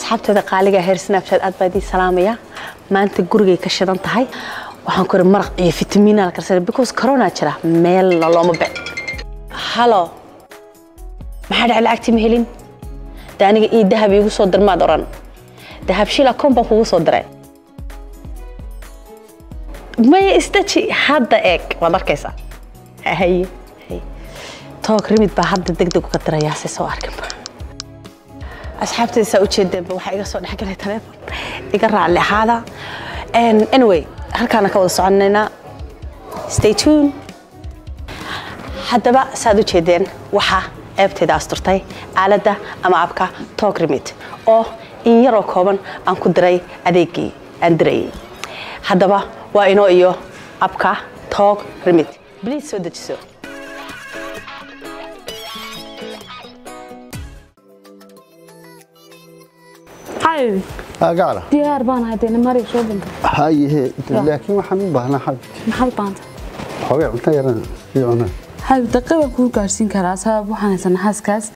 asxaabteeda qaaliga heer snapchat aad baa idin salaamaya maanta gurigay ka shidan tahay waxaan ku iri maraq iyo fitamiina la karsana because corona jira meelna looma bec halo maxaa dhaca lacagtii ma helin de aniga ii dahab iigu soo dirmaad oran dahab shil akoon baan kugu soo diray maya isdaji hadda eeg waad arkaysaa haye haye toog rimid baa hadda degdeg uga dirayaa si soo arkinba asxaabtayda saa ujeedeenba waxaa iga soo dhexgalay taleefon iga raalli ahaada anyway halkaana ka wada soconaynaa stay tune haddaba saad u jeedeen waxaa ceebtayda asturtay aaladda ama abka toog rimid oo in yaroo kooban aan ku diray adeegii aan dirayay haddaba waa inoo iyo abka toog rimid bliis soo dejiso xabibi gacla diyaar baan haddayna mari soo danta hayehe laakiin waxaan u baahnaa xabib maxaad u baanta xoogay cunto yaran sii cunaa xabib daqiiqa kuu gaarsiin karaa sabab waxaan haysanaa xaaskaas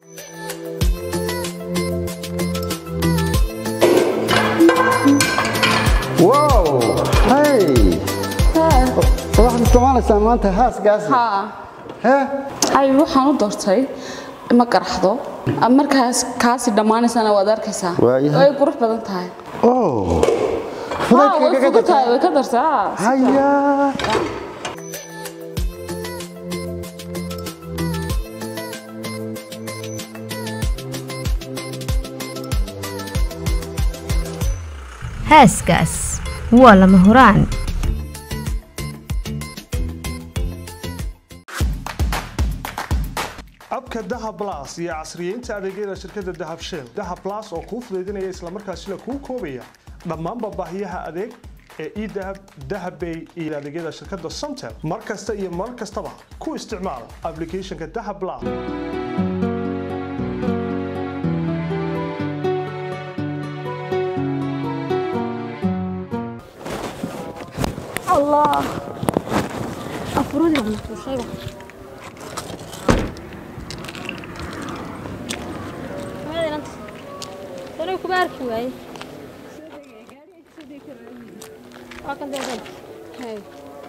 wow hay waxaad isticmaalaysaa maanta haasgaas haa hee xabib waxaan u doortay ma qaraxdo markaas kaasi dhammaanaysana waad arkaysaa Waayahay. way qurux badan tahay oh haa way fudaydka fugu tahay way ka dartaa haya haaskaas waa lama huraan abka dahab plus iyo casriyeynta adeegyada shirkadda dahab shell dahab plus oo kuu fudaydinaya islamarkaasina kuu koobaya dhammaanba baahiyaha adeeg ee edahab dahabbay iyo adeegyada shirkadda somtel mar kasta iyo mar kastaba ku isticmaal applicationka dahab plus الله أفرودي ولا شيء هذا أنت أنا كبار شوي لكن ده هاي هاي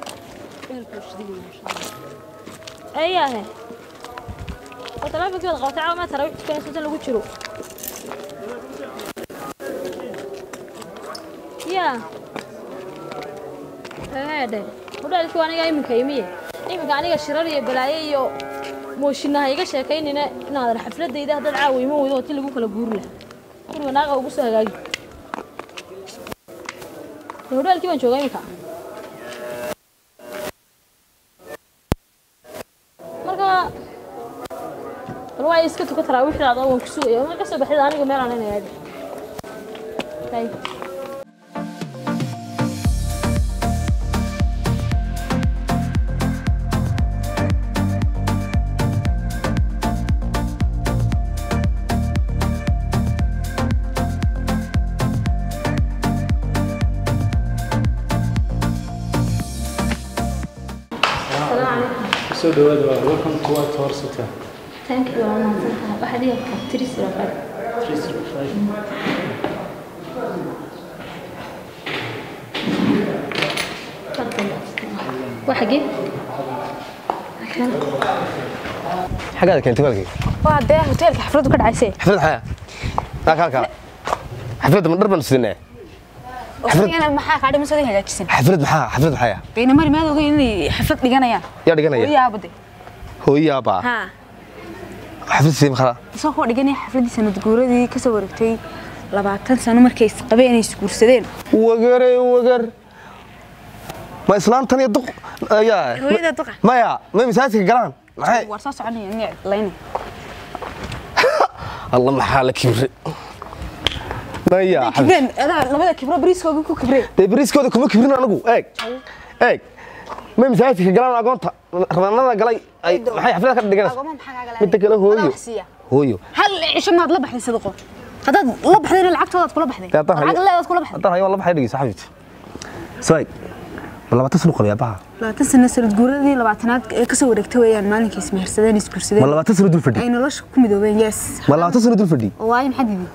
أي هاي وطلع بقول غطاء ما ترى كان صوت اللي قلت يا haadhe hudhaalkii aniga iminka imiye iminka aniga shirar iyo balaayo iyo mooshinnaha iga sheekaynina inaadan xafladayda haddaad caawa iman weydo oo ti lagu kala guuri lahaa guriga naaqa ugu soo hagaagi dee hudhaalkii baan joogaa iminka marka bal waa iska tuka taraa wixii aad waan ku sugaya ma ka soo baxdid aniga meel aan inay aadi Hay. soo dhawaada waa welcome to white horse hotel Thank you, waa mahadsantahay. Waxaad iga qabtay tiri siro kale. Waa xagee? xaggaada keentay walkii Waa dee hoteelka xafladu ka dhacaysay. xaflad xaya aa kaa kaa xafladda ma dhar baan sidinaa Waqtigana maxaa kaa dhiman soo hagaajisan? xaflad maxaa xaflad maxaya Bayna mari maad ogeyn inay xaflad dhiganayaan. yaa dhiganaya Yaabade. hooyaabaa Ha. xaflad sidee makala Soo koo dhiganay xafladii sanad guuradii ka soo wareegtay labaatan sano markay isqabeen inay isguursadeen. wagare wagar ma islaantan iyo duq ayaa Hooyada duqa. maya ma masaajidka galaan maxay War soo soconaya niic layna. alla maxaa la kibre maya Kibreen, adaa labada kibro bariiskooga ku kibreen. dee bariiskooda kuma kibrin anigu eeg eeg ma masaajidka galaan agoonta rabanada galay ay maxay xaflada ka dhiganaysa Agoomaha maxaa kaaga midda kale hooyo Wax siiya. hooyo hal cisho maad la baxday sadaqo haddaad la baxdayna lacagtoodaad kula baxday Dee haddaan hayo- lacag leedaad kula baxday haddaan hayo waa laba xay dhegeysa xabibti sawaag ma labaatan sano qolay aabbaha labaatan sano sanad guuradii labaatanaad ee kasoo wareegtay weeyaan maalinkai ismehersadeen ma isguursadeen labaatan sano dul fadhi ay nolosha ku midoobeen yes ma labaatan sano dul fadhi oo waayo maxaa diiday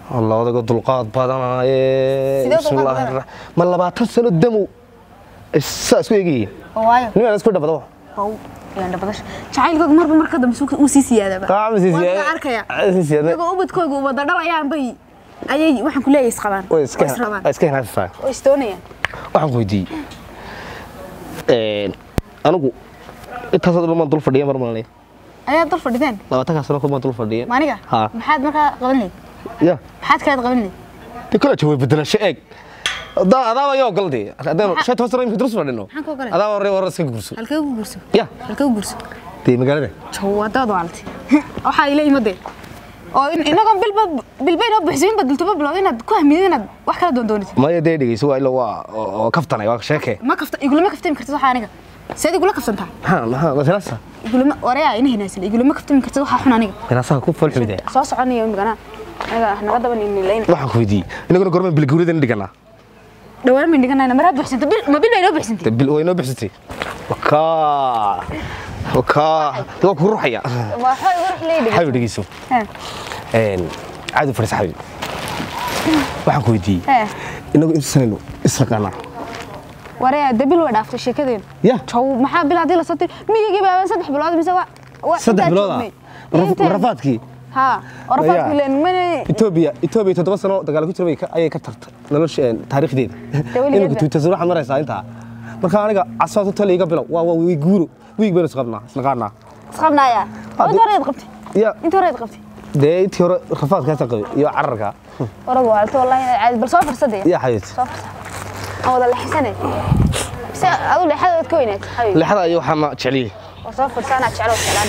alla odaga dulqaad badanaaye Sidee dulqaad Bismillaahi badanaa? rrahmaan- ma labaatan sano damow saa isku eegayeen oo waayo nimaan isku dhabado oo yaan dhabadash jacaylkooga marba marka dambe uu sii siyaadaba Waan arkaya iyagoo ubadkooga u wada dhalayaan bay ayay waxaan ku leeyahay isqabaan way oo iska israbaan way iska hinaastaa oo istoonayaan waxaan ku weydiiyey anigu intaasoo dhan baan dul fadhiya mar malay ayaa dal fadhideen labaatankaa sano kuma dul fadhiya maaniga Ha. maxaad markaa qaban lahayd ya maxaad kaleed qaban lahayd de kole jaway bedelasho eeg Adaa- adaaba yoo gal dee haddaynu shan toban sano imika durus fadhino Maxaan ka ogalay? adaaba hore hore iska gurso halkee ku guurso ya halkee ku guurso dee magaalada jaw wadaad waalti waxaa ila imadee oo in- inagoon bilba bilba inoo buxsamin ba dultuba bilowda inaad ku hamidid inaad wax kala doondoonid maya dee dhegeyso waa ilo waa oo oo kaftanay waa sheeke ma kafta igulama kaftami kartid waxaa aniga seed igula kaftantaa maxaa maxaa masalasa igulama wareyaa ina hinaasan igulama kaftami kartid waxaa xun aniga minasaha ku falxumide soo soconaya imigana aniga naga daban inilayn waxaan ku weydiiyey inaguna gormaan bilguuridan dhiganaa dhawaan bayn dhiganayna maraa buxsanta bil ma bil baa inoo buxsantay dee bil way noo bixisatay wakaa wakaa dee waa ku ruuxaya waxaa igu rux leeyahay xabi dhegeyso een caadi fadhiisa xabi waxaan ku weydiiyey Hee. inagu inta sanaynu isaqaanaa wareyaa de bil way dhaaftay sheekadeenu ya jaw maxaa bil haddii lasoo tiri miyigii baa saddex bilood mise waa waa saddex intaa bilooda joognay. Intaan- rafaadkii ها ورفعت Maya. كلين من etoobiya etoobiya toddoba sano dagaal ku jiray ayay ka tartay nolosha taariikhdeeda weligeedba. imika tuutasar waxaad maraysaa intaa marka aniga casaad u taliga bilow waa waa wii guuro wiig baynu isqabnaa isnaqaanaa سخبنا يا هذه- انت ريد قبتي ya انت ريد قبتي dee intii hore rafaadkaasa qabay iyo cararka ورق والت والله عاد بل صفر صدق iyo xayid صفر او والله حسنه بس اقول لي حدا تكوينات حبيبي lixda iyo waxaana jecliyey وصفر سنه تشعلوا سلام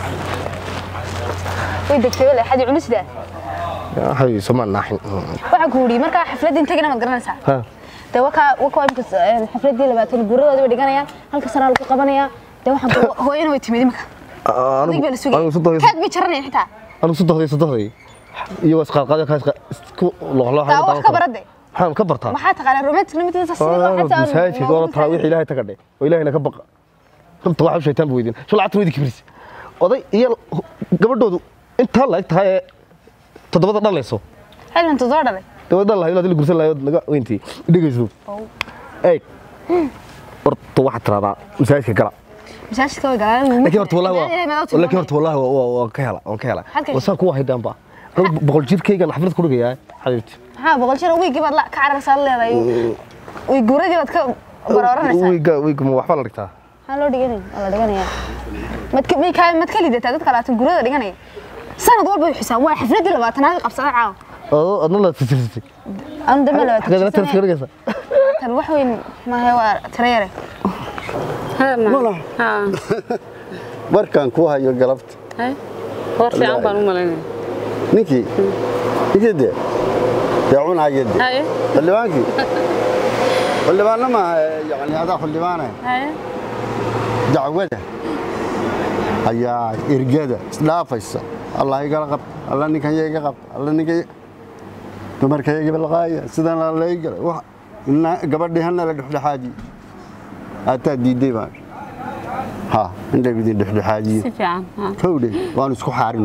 ويدك تقول لي حد عنس ده xayid somaan naaxin waxaan ku wuri marka xafladii intagana ma garanaysaa Ha. de waka waka imka xafladii labaatan guuradooda way dhiganayaan halka sana lagu qabanaya de waxaan ku hooyana way timid imka adig baa la anigu sugay sodohday kaag bay jaranayaan xitaa anigu sodohday sodohday iyo isqaadqaad kaas isku loqloxay taa wax ka barade maxaan ka bartaa maxaa taqaanaa romantic limited masaajidka oo taraawiix ilaahay ta gadhe oo ilaahayna ka baqa runta waxa shaytaan buu weydin shul cad weydii kibris oday iyo gabadhoodu intaa la eg tahay ee toddobada dhalayso xilin tudoo dhalay dabada dhal lahayd la gursan lahayd naga weyntii dhegeyso eeg horta waxaad tiraahdaa masaajidka gala masaajidka way galaan laakiin horta wallahi waa laakiin horta wallahi waa- waa waan ka hela waan ka hela Halkay? wasaan kuwa haydaanba anigu boqol jirkaygan xaflad ku dhigayaa xabiibti maxaa boqol jir wiigii baad la ka cararsaa leedahay way guuradii baad ka barooranaysaa wiiga wiiga ma waxba la dhigtaa maxaa loo dhiganay waa la dhiganayaa madka may kaa mad ka lidataa dadka labaatan guurada dhiganaya sanad walba way xisaan waa xafladii labaatanaad qabsada caawa oo adna la tirtirtay anu dambe xageed la tirtir labaatan dhigaysa tan wax weyn maahe waa tira yare markaan ku hayo galabta hor fiican baan u malaynaya ninkii ninkii dee dee cunaya dee haye xildhibaankii xildhibaanna maaha yani adaa xildhibaane haye dacwada ayaa ergada isdhaafaysa allah igala qabta alla ninkan ya iga qabta alla ninkan dumarka iga balqaaya sidan la igala wax ina gabadhii hana la dhexdhexaadiye ataa diiday baan ha in laydin dhexdhexaadiyo si fiican ha. kowdhe waan isku xaarin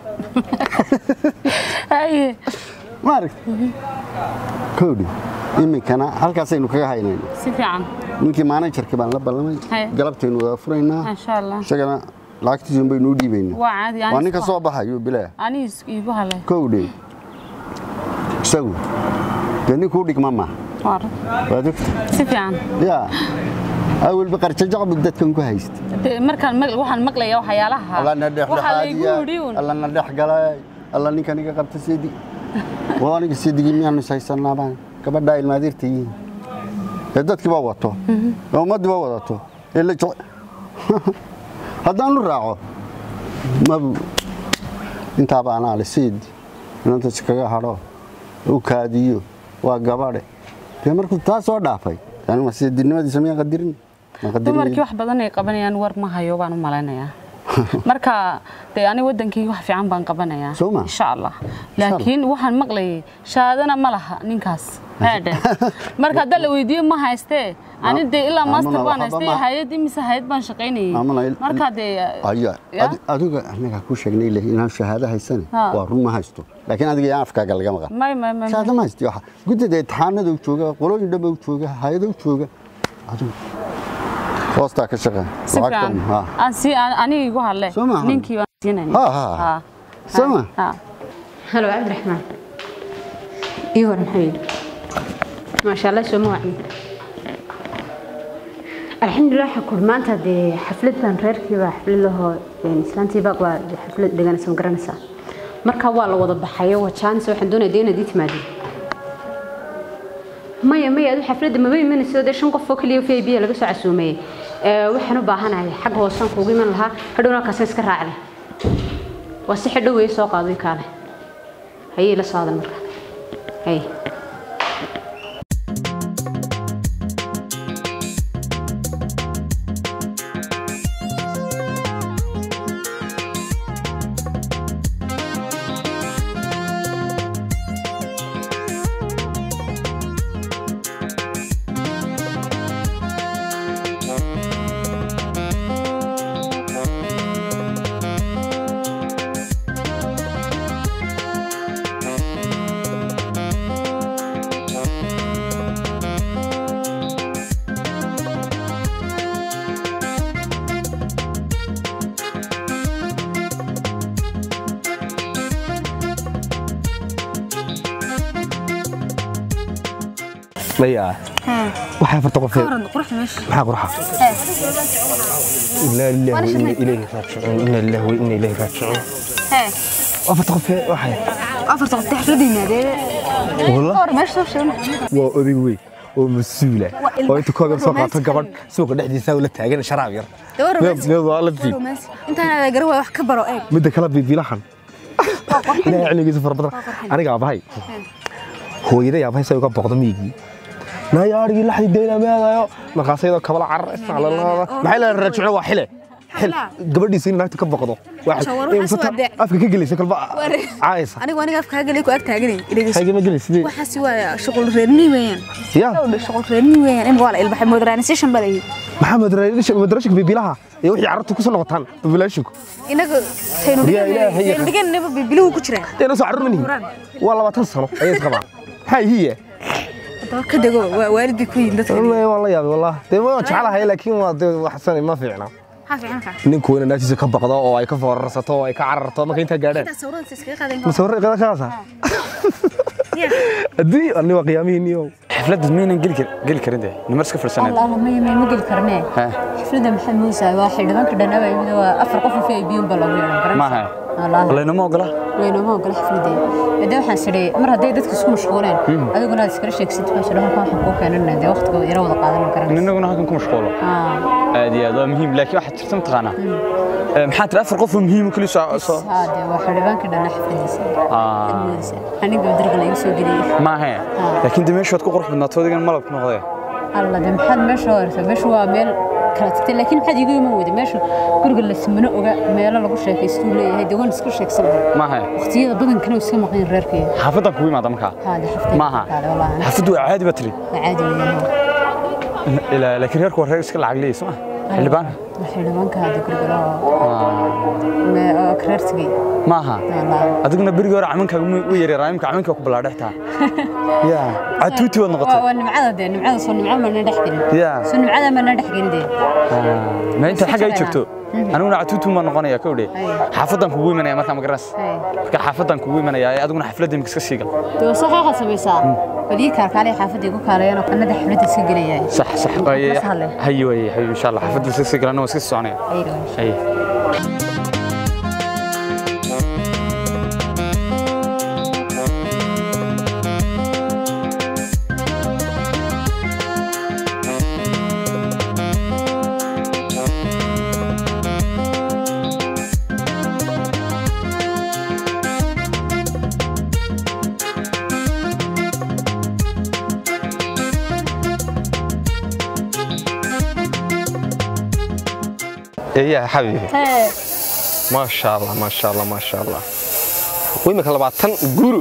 haye maaragt kowdhe iminkana halkaasaynu kaga haynayna si fiican ninkii maanajarkii baan la ballamay Haye. galabtaynu wada furaynaa insha allah isagana lacagtiisun baynu u dhiibaynaa waa caadi waa ninka soo baxayo bilaa aniga iigu halay kowdhe isagu dee ninkuu dhigma maaha war waad ogta si fiican yaa awalba qarjajac buu dadkan ku haysta De- markaan mag- waxaan maqlayaa waxyaalaha allana waxaa laygu dhexdhexaadiya yidhi un allana dhex galay alla ninkan iga qabta seedi waa aniga seedigii miyaanu ishaysannaabaan gabadhaa ilmaadirta yihiin ee dadkii baa wato ee ummaddii baa wadato ee la jece haddaanu raaco mabu intaaba anaa le seedi inanta iskaga hadho u kaadiyo waa gabadhe dee markuu taa soo dhaafay anima seedinimadiisa miyaan qadirin Waan qadirin dumarkii wax badan ay qabanayaan war ma hayo baan u malaynayaa marka dee ani wadankayga wax fiican baan qabanayaa Soo ma? insha allah laakiin waxaan maqlayay shahaadana ma laha ninkaas haadhe marka hadda la weydiiyo ma haystee ani dee ilaa Amuna, master baan waxba haystay ma- hayad imise hayad baan shaqaynayay Amuna, il- marka dee aya Ya? adi- adiga anaga ku sheegnay leh inaan shahaado haysane Ha. waa run ma haysto laakiin adiga yaa afkaaga laga maqan may may may shahaado ma haysti waxa guddida imtixaanada u jooga qolooyin dhanba u jooga hay-ada u jooga adigu hoostaa ka shaqeyn si fiican ha aan si aniga igu hadle Soo maaha? ninkii baan siinayna Ha, ha, ha. Soo ma? ha هلو عبد الرحمن ايوه محمد ما شاء الله سو موعي الحمد لله حكول ما انت دي حفلتان reerkii baa xaflad laho islaantii baa waa xaflad dhiganaysa ma garanaysaa marka waa la wada baxayo waa chance waxaan doonayaa dee inaad ii timaadid maya maya adu xafladda maba imanayso dee shan qof oo keliya v i b laga soo casuumeeyey Ee, waxaan u baahanahay xagga hoosaan kuugu iman lahaa hadhowna halkaasaan iska raacday waa si xidhow way soo qaaday kaale hayay la socdan marka hay maya waxaa farta qof ka waran quruxda meesha maxaa qurxa inaa lillahi wa inna ilayhi raajicuun inaa lillahi wa inna ilayhi raajicuun hee waa farta qof waxay afarta qof xafladda yimaadeen Wallah. ka waran meesha soo sheegna waa oday wey oo mas-uula Waa ilmo oo inta koogan soo qaato romantic. gabadh suuqa dhexdiisa ula taagan sharaab yar Gabar romantic. Meel- meel waa la tii intaan aad garan waay wax ka baro eeg midda kale bibilahan ilaahay cilmigiisa fara badan aniga abahay hooyaday abahay say uga boqdo miyigii nayaarigii laxdi deyna meedayo markaasayadoo kabala carar isnaclalada maxay leedahay rajicno waa xile xil gabadhiisa in naagta ka boqdo Shawar waxaas waa dee- afka ka gelaysa kalba Ware. caaysa anigu aniga afka galay ku ag taaganay hayga ma gelaysa sidee waxaasi waa shuqul reerni weeyaan ya shuqul reerni weeyaan in waa la ilbaxay modernisation baa leeyahay maxaa madrashka bibilaha iyo wixii carabta ku soo noqotaan bibilaashinku inaga taynu Yaa Ilaahay dhigan taynu dhigan naba biluhu ku jiraan dee noo soo carruur manihi waa labaatan sano ayay isqabaan maxaa hiya hadaba ka dego waa waalid bay ku yihiin dadka والله والله يا والله دي ما جعلها لكن ما وحسن ما fiicna maxaa fiican ka ninku weyn naagtiisa ka baqdo oo ay ka foorarsato oo ay ka cararto marka inta gaadhaan inta sawirada iskaga qaadan musawir qada kaasa hadii ani waa qiyaamihiiniyo xafladda miyaynan geli kar- geli karin dee nimar iska fadhisaneed الله ما ما ما قل كرنيه حفلة محمد موسى واحد ما كنا نبي يبدو أفر قف في بيوم بلا ويا maaha الله laynama ogola وين ما قل حفلة دي إذا وحنا سري مرة دي دتك سكون مشغولين هذا قلنا ذكر شيء كسيت ما شلون كان حقوق كان إنه دي وقت يروض قادم كرنيه inaguna halkan ku mashquulo آه aad iyo aad waa muhiim laakiin waxaad jirta mataqaanaa Ee, maxaa tiri afar qof oo muhiim kuli soo soo هذا واحد ما كنا نحفل Ah. أنا قلت درجة يسوي قليل maahe laakiin de meeshood ku qurux badnaato adigan malabku noqdee الله ده محد مش هورث مش هو ميل كرتت لكن محد يجي يمود مش كل اللي سمنه وجا ميل لو شيء يستولي هاي دوان سكر شيء سبب maahe وقتي بدن كانوا يسمى غير ريركي xaafadan kugu imaada markaa هذا حفظ maaha هذا والله أنا xaafaddu waa caadi ba tiri عادي وياه Ilaa- laakiin reerku waa reer iska lacag leeyahay soo ma xildhibaan الحين هذا كل ما كررتي maaha والله adiguna berigii hore caminkaaga u yaryaaraa imka caminkaa ku ballaadhextaa ya catuuti waad noqotay والنمعة ده النمعة صار النمعة ما ندحكين ya صار النمعة ما ندحكين ده ma intaad xagga ay joogto aniguna catuuti ma noqonaya kowdhe xaafadan kugu imanaya markaa ma garas هاي marka xaafadan kugu imanaya ee adiguna xafladda imika iska sii gal تو صحيح سميسا بدي كاركالي حافظ يقول كاري أنا كنا ده حفلة تسجل يعني sax sax waaye بس هلا. haye waaye haye insha allah xaafadda iska sii galana waa iska sii soconaya أيوة haye eeyaa xabiibi Hee, maasha allah maasha allah maasha allah imika labaatan guru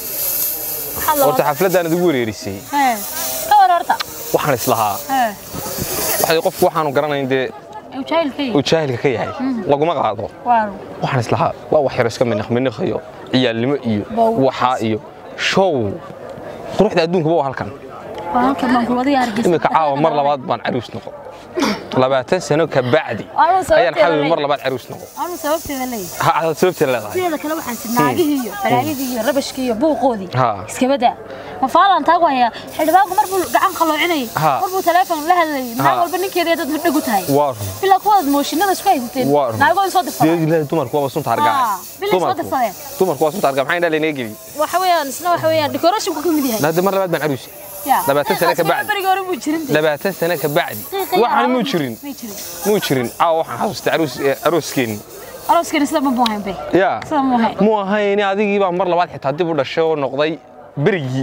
horta xafladdaanad ugu wareerisay Hee. Ka war horta. waxaan islahaa Hee. waxay qofku waxaanu garanayn dee Ee, jaahilkay. uu jaahilka ka yahay laguma qaado Waaw. waxaan islahaa waa wax yaro iska miniq miniqayo ciyaalnimo iyo Baa- waxaa iyo show quruxda adduunkuba waa halkan Waa halkan baan kulwadiga hargeysa. imika caawa mar labaad baan caruus noqon labaatan sano ka bacdi Anuu sababteeda ayaan xabibi mar leeyahay. labaad caruus noqon Anuu sababteeda leeyahay. ha aad sababteeda leedahay sideeda kale waxaan si naagihii iyo balaayadii iyo rabashkii iyo buuqoodii Ha. iska badaa ma faalan taagu hayaa xildhibaanku marbuu gacan qaloocinayay Ha. marbuu teleefon la hadlayay Ha. naag walba ninkeeda dad dhegu tahay waa run bilaa kuwaad mooshinada isku haysateen waa run naagooda soo dirsadeen Dee ilaahay dumarku waa sunta hargaa Ah, bilay soo dirsadeen. dumarku waa sunta hargaa maxay indhaa lenaga geli waxa weeyaan isna waxa weeyaan decorationku ka mid yahay hadda mar labaad baan caruusi Ya. labaatan sano ka bacdi. bariga hore buu jirin dee. labaatan sano ka bacdi Qiiqaya waxaan muu alaabta jirin may jirin muu jirin caawa waxaan xasuustay caruus arooskeeni arooskani sida ma buuhayn be yaa sida ma buuhayn muu ahayni adigii baa mar labaad xitaa dib u dhashay oo noqday berigii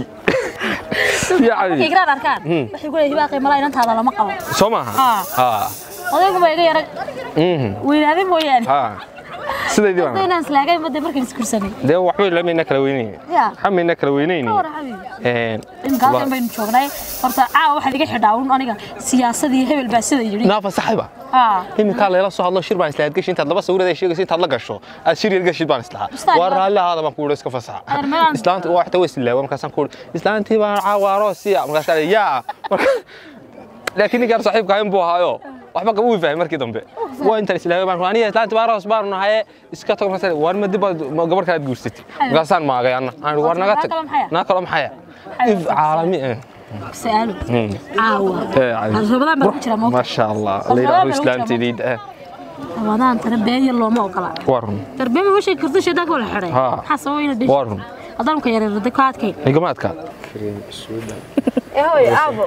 markay yacni garaan arkaan Hmm. waxay ku leeyihiin hibaaqay malaa inantaada lama qabo soo maaha Ha. ha odaygu ma iga yara mhm weynaaday mooyaane ha sidaydii Hadda baan inaan islaagay madda markaan iskursanay dee waxbay lamayna kala weynayni Ya. xamayna kala weynayni ka war xabiibi een imika halkan baynu joognay horta caawa waxaad iga xidhaa un aniga siyaasadii hebel baa sida yidhi naafa saxiba haa iminkaa layla soo hadlo shir baan islahayd gashi intaad laba sawirada sheegaysa intaad la gasho aad shir yar gashid baan islahaa Ustaad, waa waa- raalli ahaada baan ku wuhi iska fasaxa Adeer, meelaan- islaanta waa xita way islaawa markaasaan ku wuhi islaantii baan caawa aroosiya markaasaa yaa Marka- laakiin ninkaan saaxiibka ahayn buu ahaayo waxba qaba uu fahmay markii dambe waa intaan islaamay baan aniga islaantii baan aroos baan nahay iska tag markaas war ma dib baad ma gabar kale aad guursatay markaasaan maagay anna aan war naga tag Naa kale maxaya? naa kale maxaya if caalami eh سألوا عاوة رمضان بقى جرى موقع ما شاء الله رمضان الله بقى islaamta جرى liid eh رمضان ترى بين الله ما وقلا warun ترى بين وش كرتش هذاك ولا حري ها. حسوا وين الدش warun أضلهم كير الدكات كي igamaadka هوي ابو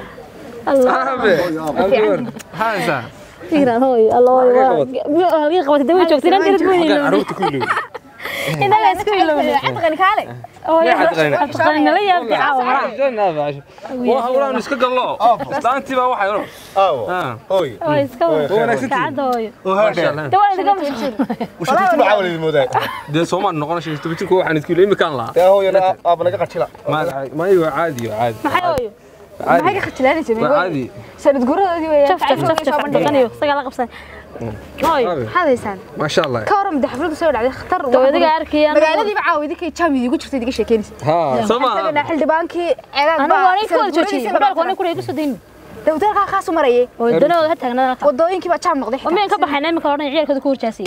haasa فكرة هوي الله هي قوة دمي شوفتي أنا كنت وين caruurta kullu إن لا يسكوي لو عتقني كالي أتقن لا يبكي عاوة waa hawlaan iska gallo islaantii baa waxay oro Oy. هو يسكوي كعد هوي maasha Allah دوا إذا قام Wuxuu ku caawinay moodaa. dee soomaan noqon shan toban jirku waxaan iskiilo imikaan lahaa Taa hooyana aab laga qachila. ma igo caadi yo caadi ما حيوي maxay ka khajlaanaysa waa caadi sanad guuradoodii weeyaan شوف شوف شوف شوف دقنيو سجل قبصة هوي maxaad haysaan maasha Allah ka waran madax xafladu soo dhacday khatar دوا إذا أركي أنا magaaladiiba caawidi kay jaamidi igu jirtay idiga sheekeynaysa ha soo isagana maaha xildhibaankii ceegaag أنا وأنا كل شيء بدل كوني كل يقصد دين dawdalkaa kaasu marayay ودنا هتا أنا wadooyinkii baa jaam noqday ومين كبر حنا من كورنا عيال كذا كور جاسي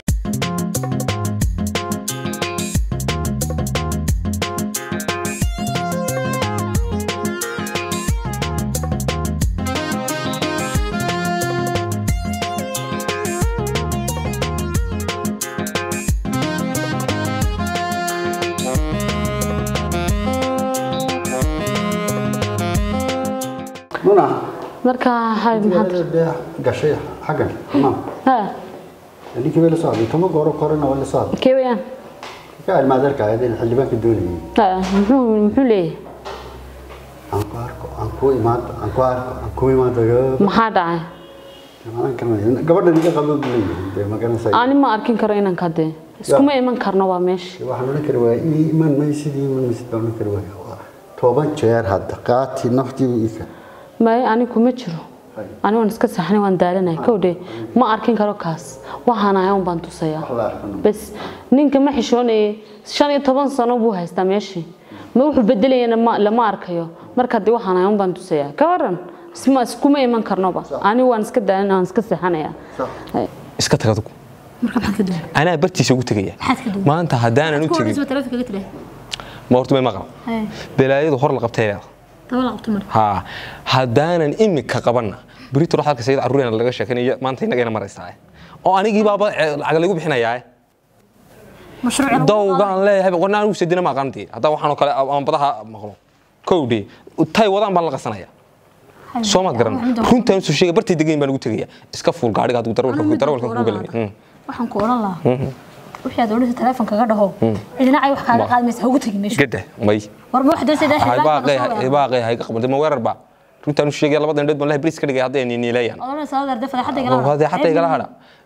Nuna. marka hay maxaad Gashay xagan. Tamam. ha Ninki wala soo tuma gooro korona wala soo. keewayaan Ka almaadarka ayadin xildhibaanka doonayay. ha muxuu muxuu leeyahay Aan ku arko, aan ku imaado, aan ku arko, aan ku imaado. maxaa dhacay Aan garanay. Gabadha niga qabo leeyahay. Dee ma garanaysaa. ani ma arkin karo inaan ka dee iskuma iman karno waa meesha waxaan odhan kari waaya ii iman maysidii iman maysid baan odhan kari waaya Waa toban jeer hadda qaati naftiibu ii ka may ani kuma jiro ani waan iska saxnay waan daalanay kowdhe ma arkin karo kaas waxaan ahay un baan tusayaa la arkan bas ninka ma xishoonayay shan iyo toban sano buu haystaa meeshii ma wuxuu bedelayana ma lama arkayo marka dee waxaan ahay un baan tusayaa ka waran isma iskuma iman karnoba ani waan iska daalanay waan iska seexanayaa Hay. iska tag adigu مركب حد كده anaa bartiisa ugu tegaya حد كده maanta haddaanan u كور tegin اسمه تلفك كده ma horta may maqal هاي balaayadu hor la qabtay leeda طول عقد مر ha haddaanan imika qabanna berito wax halka sayid carruurena laga sheekanayo maanta inagayna maraysaa oo anigii baaba eh, lacag lagu bixinayaa مشروع dowgaan leeyahay warna anigu sedina ma aqaantii haddaa waxaanoo kale aan badaha maqlo kowdhi tay wadaan baan la qasanaya soo maad garan runtaan usoo sheegay bartay degayn baan ugu tegaya iska fuul gaadhiga haduu darawalka darawalka kugu galay waxaan ku oran lahaa wixii aad odhanaysa telefoonka kaga dhaho cidina ay wax kaaga qaadmaysa ha ugu tagin meesha gada may war ma wax doonaysa ilaa xildhibaan baaqay baaqay hay ka qabanay ma weerar ba runtaan u sheegay labada indhood baan lahay bris ka dhigay hadday ni niilayaan odhanaysa adeer dafada xadda igala hadda xataa igala hadha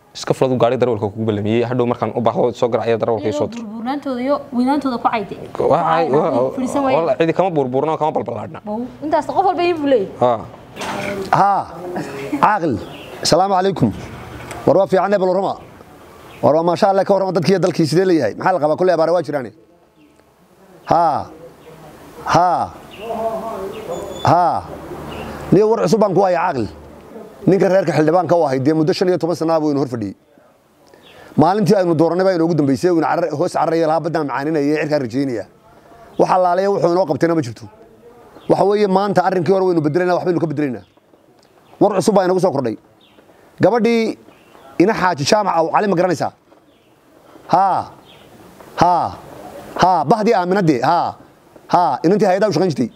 iska fuladu gaari darawalka kugu ballamiyey hadhow markaan u baahdo soo garacaya darawalka ii soo dir burburnaantooda iyo weynaantooda ku cayde fadhiisan waaya Walla, cidi kama burburno kama balbalaadhna intaas qof walba ii buu leeyahay ها ها عاقل السلام عليكم وروا في عنا بالرما وروا ما شاء الله كورما ددكي دلكي سيده ليهي maxaa la qabaa kulli abaar waa jiraan ha ha ha niyo war cusub baan ku haya caaqil ninka reerka xildhibaanka u ahayd dee muddo shan iyo toban sana buu inuu hor fadhiyey maalintii aynu dooranay baa inoogu dambeysay uu hoos cararaya lahaa baddaan macaaninaya ee cirkaa rajaynaya waxa laaleeya wuxuu inoo qabtayna ma jirto waxa weeye maanta arrinkii hore waynu bedelaynaa waxbaynu ka bedelaynaa war cusub baa inagu soo kordhay gabadhii ina xaaji jaamac aw cali ma garanaysaa haa haa haa bahdii aaminadee haa haa inantii hay-adaa u shaqayn jirtay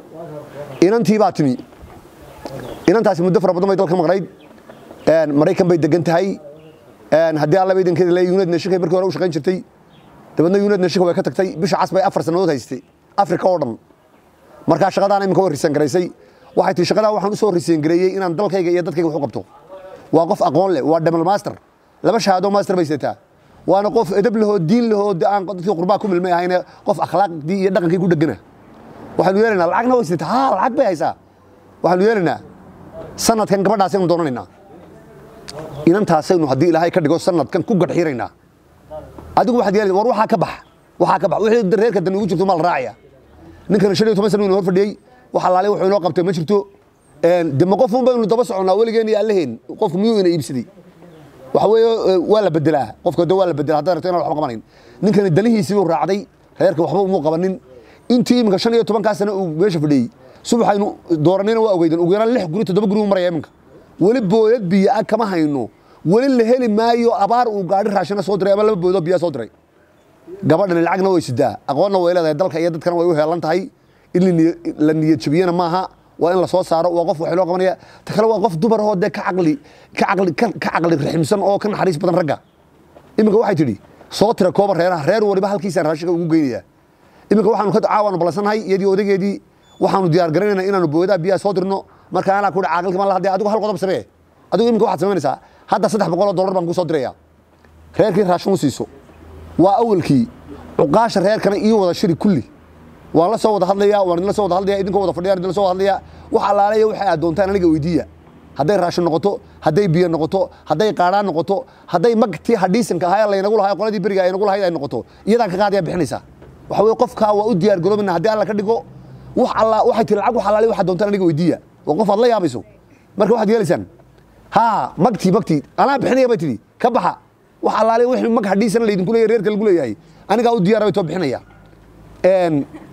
inantii baa timi inantaasi muddo fara badan bay dalka maqnayd een, maraykan bay degan tahay een, haddii alla baydankeeda le uned nashikay markii hore u shaqayn jirtay dabeedna uned nashika way ka tagtay bisha cas bay afar sannadood haystay afrika oo dhan markaa shaqadaan iminka way riseen garaysay waxay tii shaqadaa waxaan u soo riseen gareeyey inaan dalkayga iyo dadkayga wax u qabto waa qof aqoon leh waa double master laba shahaado master bay sidataa waana qof edab lahoo diin lahoo de aan dadkii qurbaa ku milmay ahayne qof akhlaaqdii iyo dhaqankii ku dhegana waxaanu yeelaynaa lacagna way sidataa haa lacag bay haysaa waxaanu yeelaynaa sanadkan gabadhaasaynu doonanaynaa inantaasaynu haddii ilaahay ka dhigo sanadkan ku gadxiiraynaa adigu waxaad yeelaysaa war waxaa ka bax waxaa ka bax wixii reerka dan ugu jirto maa la raacaya ninkan shan iyo toban sano inuu hor fadhiyey waxa laale wuxuu inoo qabtay ma jirto de ma qof un baynu daba soconnaa weligeen iyo allaheen qofku miyuu ina iibsaday waxa weeye eh, waa la bedelaa qofka de waa la bedelaa haddaad rabto inaan waxba qabanayn ninkani danihiisii buu raacday reerka waxba umuu qabanin intii iminka shan iyo tobankaa sano uu meesha fadhiyey subaxaynu dooranayna waa ogeydan ugu yaraan lix guri toddoba guri uu maraya iminka weli booyad biyo ah kama hayno weli la heli maayo abaar uu gaadhi raashina soo diray ama laba booyadoo biyaa soo diray gabadhani lacagna way sidaa aqoonna way leedahay dalka iyo dadkana way u heelan tahay in la niya- la niyad jabiyana maaha waa in la soo saaro waa qof wax loo qabanaya ta kale waa qof dumar oo dee ka caqli ka caqli ka ka caqli raximsan oo ka naxariis badan ragga iminka waxay tidhi soo tira kooba reeraha reer waliba halkiisaan raashinka ugu geynaya iminka waxaanu ka caawaanu ballansannahay iyadii odageedii waxaanu diyaar garanaynaa inaanu booyadaha biyaha soo dirno marka anaa ku caaqilka ma hadee adigu hal qodob samee adigu iminka waxaad samaynaysaa hadda saddex boqol oo dollar baan kuu soo diraya reerkii raashin u siiso waa awalkii cuqaasha reerkana ii wada shiri kulli waan la soo wada hadlayaa waan idinla soo wada hadlayaa idinkoo wada fadhiyaan idinla soo wada hadlayaa wax allaaleeya waxay aad doontaan aniga weydiiya hadday raashin noqoto hadday biyo noqoto hadday qaadhaan noqoto hadday magtii hadhiisanka ahaa laynagu lahaa qoladii beriga ay nagu lahayd ay noqoto iyadaan ka qaadaya bixinaysaa waxa weye qofkaa waa u diyaar garoobina haddii alla ka dhigo wax alla waxay tiri lacag wax allaale waxaad doontaan aniga weydiiya waa qof aad la yaabayso marka waxaad yeelaysaan haa magtii magtii anaa bixinaya bay tidhi ka baxa wax allaale wixii mag hadhiisana laydinku leeyahay reerka lagu leeyahay anigaa u diyaara bay too bixinaya een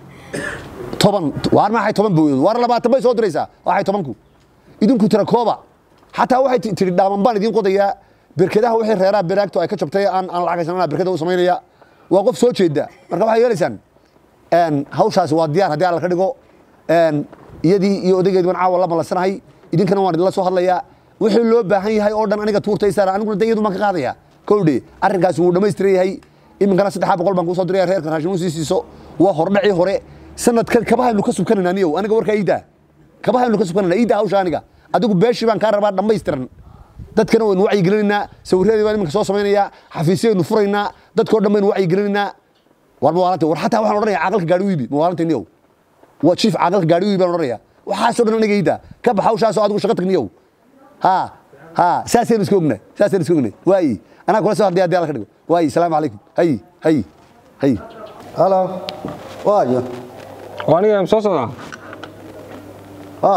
toban waar maxay toban booyood waar labaatan bay soo diraysaa waxay tobanku idinku tira kooba xataa waxay ti- tidhi dhaaman baan idiin qodayaa berkedaha wixii reeraha beraagto ay ka jabtay aan aan lacag haysanana berkeda u samaynaya waa qof soo jeeda marka waxay yeelaysaan een hawshaasi waa diyaar haddii alla ka dhigo een iyadii iyo odaygeedi baan caawa la ballansanahay idinkana waan idinla soo hadlayaa wixii loo baahan yahay oo dhan aniga tuurtay saara aniguna de iyadu baan ka qaadaya kowdhe arrinkaasi wuu dhammaystiran yahay iminkana saddexa boqol baan kuu soo diraya reerka raashin u sii siiso waa hordhacii hore sanadkan kabahaynu ka subkanayna aniyow aniga warkaa iidaa kabahaynu ka subkanayna iidaa hawsha aniga adigu beeshii baan kaa rabaa dhammaystiran dadkana waynu wacyigelinaynaa sawirradii baan iminka soo samaynayaa xafiisyaynu furaynaa dadkoo dhan baynu wacyigelinaynaa war mawaalanta war xataa waxaan odhanaya caaqalka gaadhi wiibi mawaalanta niyow waa jiif caaqalka gaadhi wiibi baan odhanaya waxaasoo dhan aniga iidaa ka bax hawshaasoo adigu shaqo tagniyow ها ها ساسين اسكوغنا ساسين اسكوغنا واي انا كل سؤال دي ادي كدغ واي السلام عليكم هي هي هي هلا واي وaniga soo socdaa اه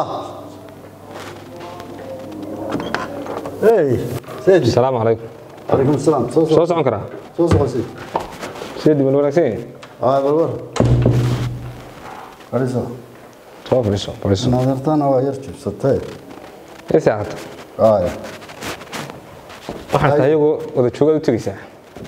اي سيدي السلام عليكم عليكم السلام سو soo socon karaa سو سو سي seedi bal wanaagsan yahay اه بالور فريسو soo fadhiiso fadhiiso نظرتنا ويرجب ستة ii saacad اه waxaan tahay iyagoo wada joogaad u tegaysaa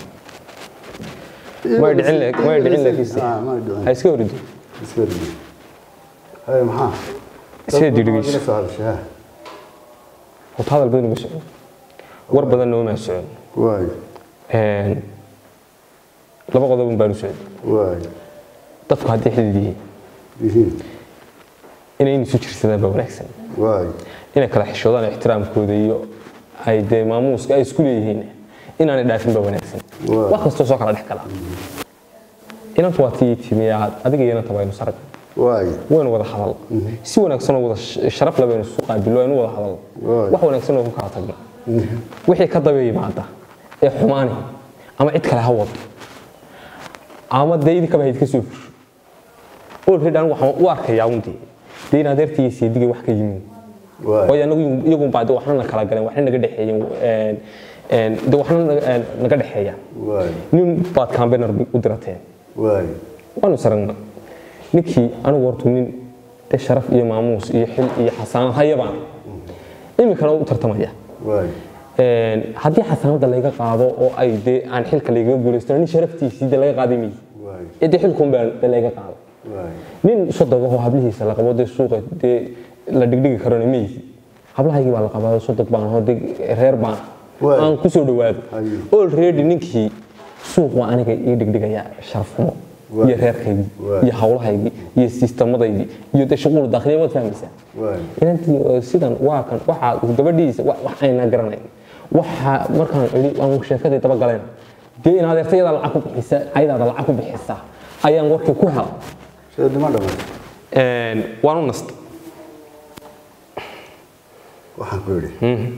may dhicin la- may dhicin laakiinse اه ما يدري ha iska horido اسكري هاي محا Seedi dhegeyso سؤال شيء horta hadal badan uma socon war badanna uma socon واي Een, laba qodob un baan u socday واي dadku haddii xidid yihiin يهين inay in isu jirsadaan baa wanaagsan واي inay kala xishoodaan ixtiraamkooda iyo ay dee maamuuska ay isku leeyihiin inaanay dhaafin ba wanaagsan wax kastoo soo kala dhex gala inantu waa tii timi aad adiga iyo inanta baynu sarag waynu wada hadal si wanaagsan oo wada sh- sharaf leh baynu isu qaabilo aynu wada hadal wax wanaagsan oo ku kala tagno wixii ka daba yimaada ee xumaani ama cid kale ha wado ama dee idinkaba hayd ka soo fusho olred anigu waxaan u arkayaa undee dee in adeertii iyo seedigay wax ka yimin waayo anagu iyagun baa de waxna na kala galeen waxna naga dhexeeyeen een, een, de waxna na- een, naga dhexeeyaan nin baad kambenar u dirateen waanu saragna ninkii anigu hortu nin de sharaf iyo maamuus iyo xil iyo xasaanad hayabaan iminkana u tartamaya Een, haddii xasaanada laga qaado oo ay dee aan xilka lagaga guulaysto nin sharaftiisii de laga qaaday miyi ee dee xilkun baa de laga qaado nin sodog oo hablihiisa la qabo dee suuqa dee la dhigdhigi karona miyi hablahaygii baa la qabaa sodog baan aho dee reer baan aan ku soo dhawaado already ninkii suuq waa aniga ii dhigdhigaya sharafmo iyo reerkaygii iyo hawlahaygii iyo sistamadaydii iyo dee shuquul dakhliya waad fahmaysaa inantii oo sidan waa kan waxaa gabadhiisa wa- wax ayna garanayn waxa markaan idhi aan sheekadii daba galeen dee in adeertayada lacag ku bixisa ayadaada lacag ku bixisa ayaan warkii ku hela Een, waan u nasta waxaan ku idhi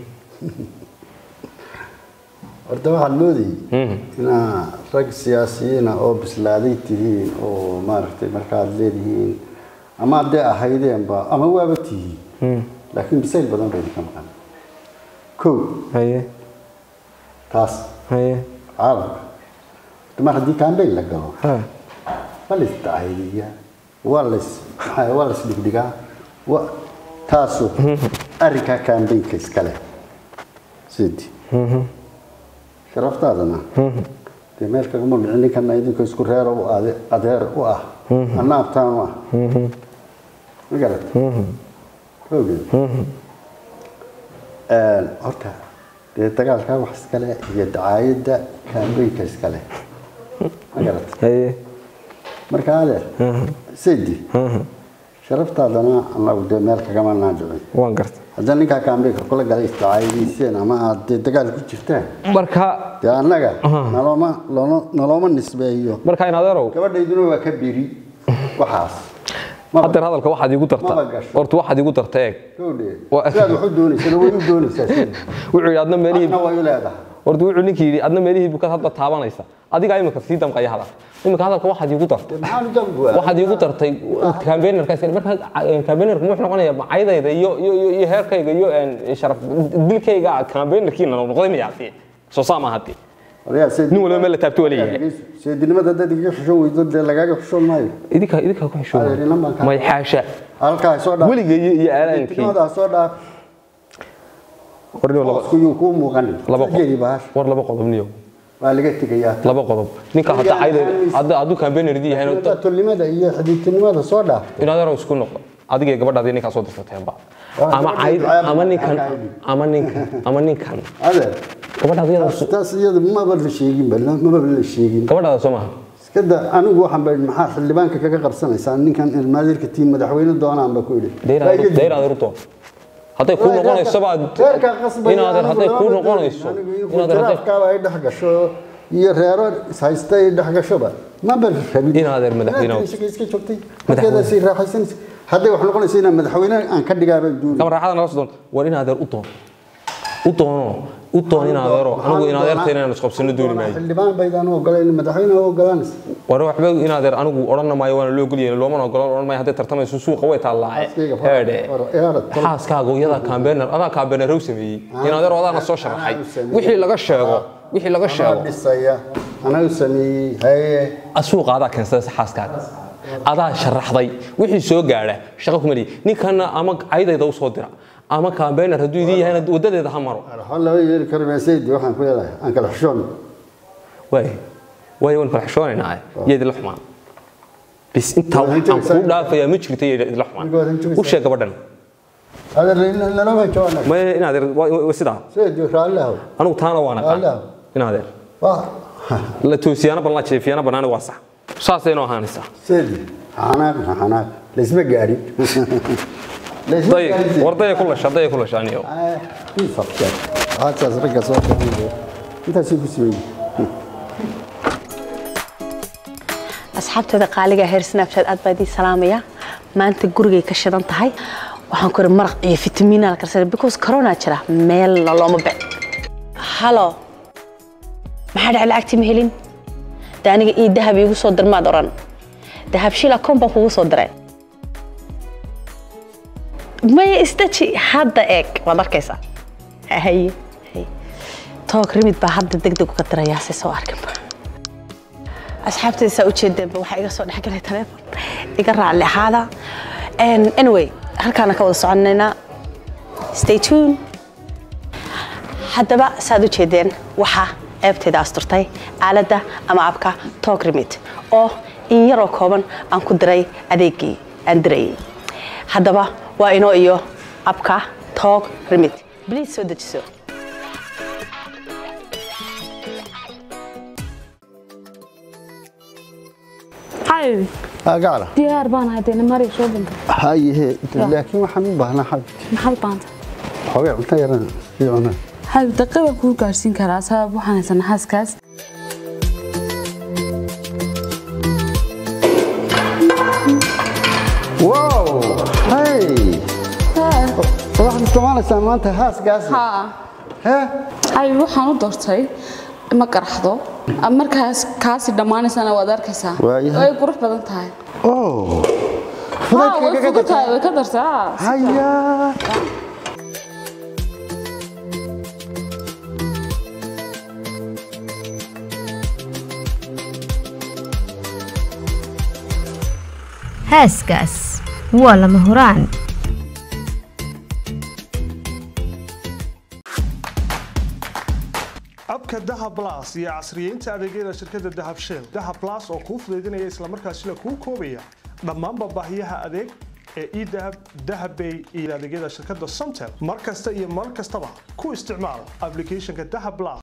horta waxaad moodayay inaa rag siyaasiyiina oo bislaaday tihiin oo maaragtay markaad leedihiin ama haddee ahaydeenba ama waaba tihiin laakiin bisayl badan bay idinka maqan kow taas caalamka horta mar haddii kambeyn la galo waa la isdacaydiyaa waa la is maxaa waa la isdhigdhigaa wa taasu arrinkaa kambeynka iskale sidi sharaftaadana dee meel kaguma dhicin ninkana idinka isku reero u ade- adeer u ah anna abtaan u ah ma garat ogeed horta dee dagaalkaa wax iskale iyo dacaayadda kambeynka iskale ma garat marka adeer sidi sharaftaadana anagu dee meel kagama naadicin waan garta haddii ninkaa kaambeynka kula galay isdacaayadiiseen ama aad dee dagaal ku jirtaan marka dee annaga nalooma looma- nalooma nisbeeyo marka in adeerow gabadhayduna waa ka biri waxaas hadeer hadalka waxaad iigu darta Maba gasho. horta waxaad iigu darta eeg gowdhe Waa- sidaad wax u doonaysana way u doonaysaa sida wuxuu yidhi adna meelihii waxna way u leedahay horta wuxuu ninkii yidhi adna meelihii bukaad hadba taabanaysa adigaa imika sii damqaya hadal imika hadalka waxaad iigu dartay maxaan u dambuwaa waxaad iigu dartay kambeenarkaas marka kambeenarku wuxuu noqonaya macaydayda iyo iyo iyo- iyo heerkayga iyo een, sharaf dilkayga kambeenarkiina noqday miyaasi soo saa maaha dee nin walba meel la taabto waa leeyahay seedinimada dad iga xushoon weydo dee lagaaga xushoon maayo idinka idinka ku xishooda Adeerinan baan kaa- may xaasha halkaa soo dhaaf weligay iyo iyo aalaankii seedinimada soo dhaaf warniyo laba iskuyuu kuu muuqanin laba geli baash war laba qodob niyo waa laga tegayaa laba qodob ninka hadda cayday hadda hadduu kambeenardii yahay tolnimada iyo xididtinimada soo dhaaf inaad yaro isku noqdo adiga gabadhaadii ninkaa soo dirtateenba ama cayd ama ninkan ama ninkan ama ninkan adeer gabadhaada iyada taas iyada maba la sheeginba maba la sheegin gabadhaada soo maaha iska da anigu waxaan baa maxaa xildhibaanka kaga qabsanaysaa ninkan ilmaadirka tiin madaxweyne doonaan ba ku idhi dayr adeer u doon hadday kuu noqonayso baad inaadeer hadday kuu noqonayso inaadeer hadday tiraafkaaba ay dhex gasho iyo reero ishaysta ay dhex gashoba maba rabin inaadeer madaxweyne iska joogtay markeedaasay raaxaysanaysa hadday wax noqonayso inaan madaxweyne aan ka dhigaabaan duuni kama raaxada nala soo doon war inaadeer u doon u doono u doon inaadeero anigu inaadeerta inaan isqabsano dooni maayo xildhibaan baydaan u ogolayn madaxweyne u ogolaanaysa war waxba inaadeer anigu odhan maayo waana loo goliyay loomana ogolan odhan maayo hadday tartamayso suuqa way taallaaye heedhe xaaskaaga iyada kambeenar adaa kambeenar u sameeyey inaadeer adaana soo sharaxay wixii laga sheego wixii laga sheego dhisaya anaa u sameeyey haye suuqa adaa keensada xaaskaaga adaa sharaxday wixii soo gaadha shaqo kuma lihi ninkana ama caydayda u soo dira ama kambeenar hadduu idin yahayna wadadeeda ha maro waxaa laba yeeli karo meesaydi waxaan ku leedahay aan kala xushoon waay waay waan kala xishoonaynaa iyo idinla xumaan bis intaa waxaan kuu dhaafayaa ma jirto iyo idinla xumaan u sheeg gabadhan nalama jawaana maya inaadeer waa sidaa saydi raallahu anigu taana waa naqaan inaadeer la toosiyaana ban la jeefiyana banaani waa sax saasay noo ahaanaysaa saydi xanaaq xanaaq laysma gaadhin day war daya ku lasha daya ku lasha aniyo ii sabteen asxaabtaas ragga soo kacay intaasay ku siiyey asxaabteeda qaaliga heer snapchat aad baa idin salaamaya maanta gurigay ka shidan tahay waxaan ku iri maraq iyo fitamiina la karsanay because corona jira meelna looma bec halo maxaa dhacay lacagtii ma helin de aniga ii dahab iigu soo dirmaad oran dahab shil akoon baan kugu soo diray maya isdaji hadda eeg waad arkaysaa haye haye toog rimid baa hadda degdeg uga dirayaa si soo arkinba asxaabtayda saa ujeedeenba waxaa iga soo dhexgalay taleefon iga raalli ahaada anyway halkaana ka wada soconaynaa stay tune haddaba saad ujeedeen waxaa ceebteeda asturtay aaladda ama abka talk remit oo in yaroo kooban aan ku diray adeegii aan dirayay haddaba waa inoo iyo abka talk remit please soo dejiso xabibi gacala diyaar baan ahay dee mari soo dhinta hayehe laakiin waxaan u baahnaa xabib maxaad baanta xoogay cunto yaran ii cunaa xabib daqiiq baan kuu gaarsiin karaa sabab waxaan haysanaa xaaskaas wow hey waxaad isticmaalaysaa maanta haasgaas xabib waxaan u doortay ma qaraxdo markaas kaasi dhammaanaysana waad arkaysaa Waayahay. way qurux badan tahay oh Haa, way fugu tahay way ka dartaa haya heeskaas waa lama huraan abka dahab plus iyo casriyeynta adeegyada shirkadda dahab shell dahab plus oo kuu fudaydinaya islamarkaasina kuu koobaya dhammaanba baahiyaha adeeg ee edahab dahabbay iyo adeegyada shirkadda somtel mar kasta iyo mar kastaba ku isticmaal applicationka dahab plus